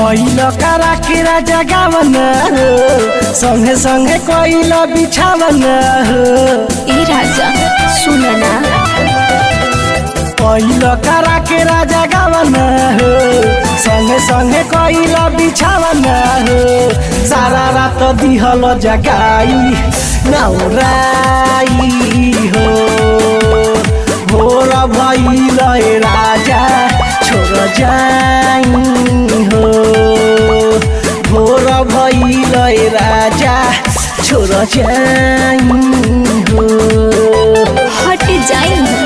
पहिल करा के राजा गावन हो संगे संगे कोइल बिछावन हो ए राजा सुन ना पहिल करा के राजा गावन हो संगे संगे कोइल बिछावन हो सारा रात दिहल जगाई नौराई हो भोर भइल ए राजा छोड़ जाई हो भोर भइल ए राजा छोड़ जाई हो हट जाई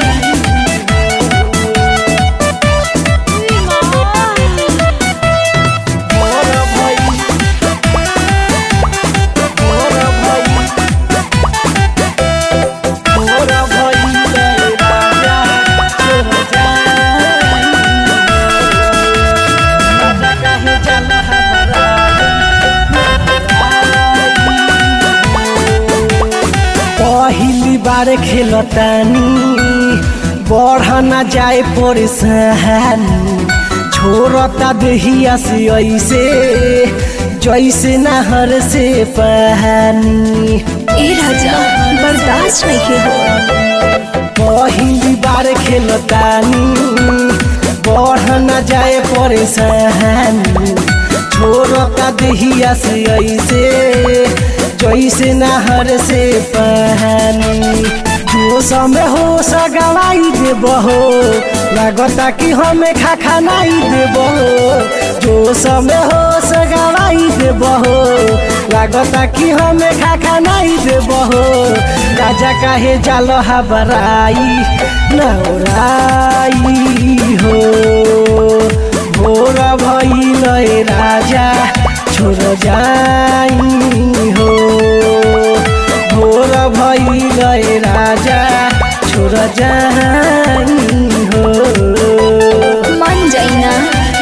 मोर भई मोर भई मोर भई ले राजा छोड़ जाई राजा काहे चल हमरा पहिली बार खेलतानी बढ़ न जाए परेशानी छोड़ता देहिया से ऐसे जैसे नहर से पानी ए राजा बर्दाश्त नहीं के हो पहिली बार खेलतानी बढ़ न जाए परेशानी छोड़ता देहिया से ऐसे जैसे नहर से पानी जो समय हो सगवाई देब हो लागता कि हमें खा खानाई देब हो जो समय हो सगवाई देब हो लागता कि हमें खा खानाई देब हो राजा काहे जाल हबराई नौराई हो भोर भइल ए राजा छोड़ जाई हो भोर भइल ए राजा छोड़ जाई हो मन जाई ना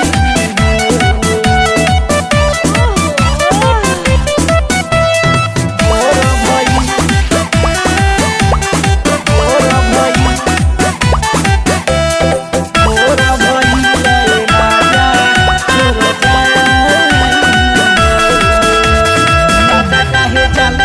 भोर भइल भोर भइल भोर भइल ए राजा छोड़ जाई राजा काहे जाल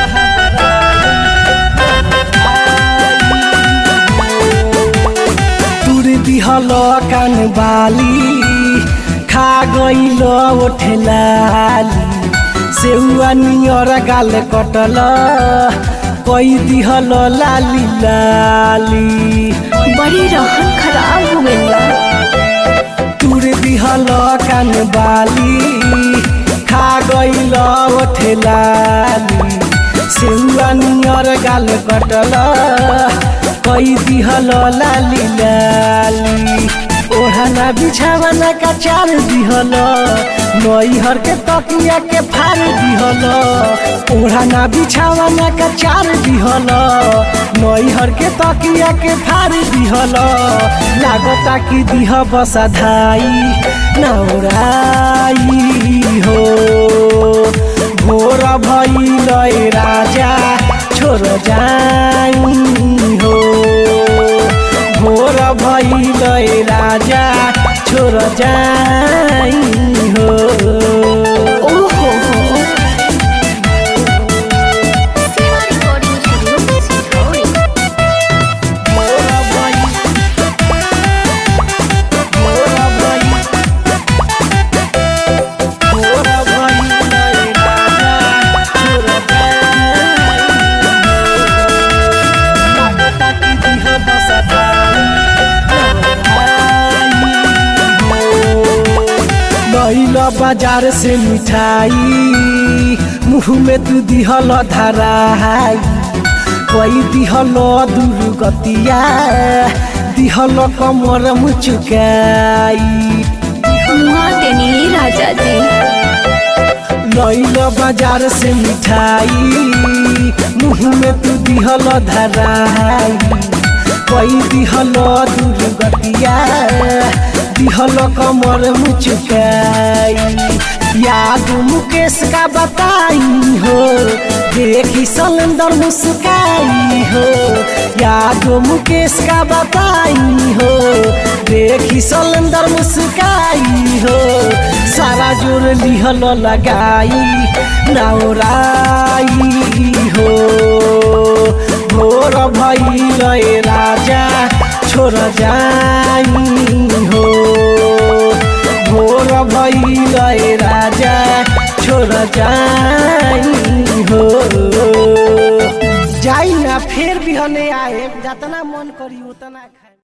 तुर दिहल कान बाली खा गइल ओठेलाली सेउआ नियर गाल कटल कई दिहल लाली लाली बड़ी रहन खराब हो गइल बा तुर दिहल कान बाली खा गइल ओठेलाली सेउआ नियर गाल कटल कई दिहल लाली लाली ओढ़ना बिछावना का चार दिहल नैहर के तकिया के फाड़ दिहल ओढ़ना बिछावना का चार दिहल नैहर के तकिया के फाड़ दिहल लागता कि दिह बसाधाई नौराई हो भोर भइल ए राजा छोड़ जाई हो भोर भइल ए राजा छोड़ जाई हो ओहो हो सेवा रिकॉर्डिंग स्टूडियो सिखौरी भोर भइल भोर भइल भोर भइल ए राजा छोड़ जाई लागता कि दिह बसाई लैल बाजार से मिठाई मुँह में तू दिहल धराई कोई दिहल दुर्गतिया दिहल कमर मुचुकाई मुआ देनी राजा जी लैल बाजार से मिठाई मुँह में तू दिहल धराई कोई दिहल दुर्गतिया दिहल कमर मुचुकाई याद मुकेश का बताई हो देखी सलेंदर मुस्काई हो याद मुकेश का बताई हो देखी सलेंदर मुस्काई हो सारा जोर लिहल लगाई नौराई हो भोर भइल ए राजा छोर जाई हो भोर भइल ए राजा छोर जाई हो जाई ना फेर बिहने आए जतना मन करी उतना खा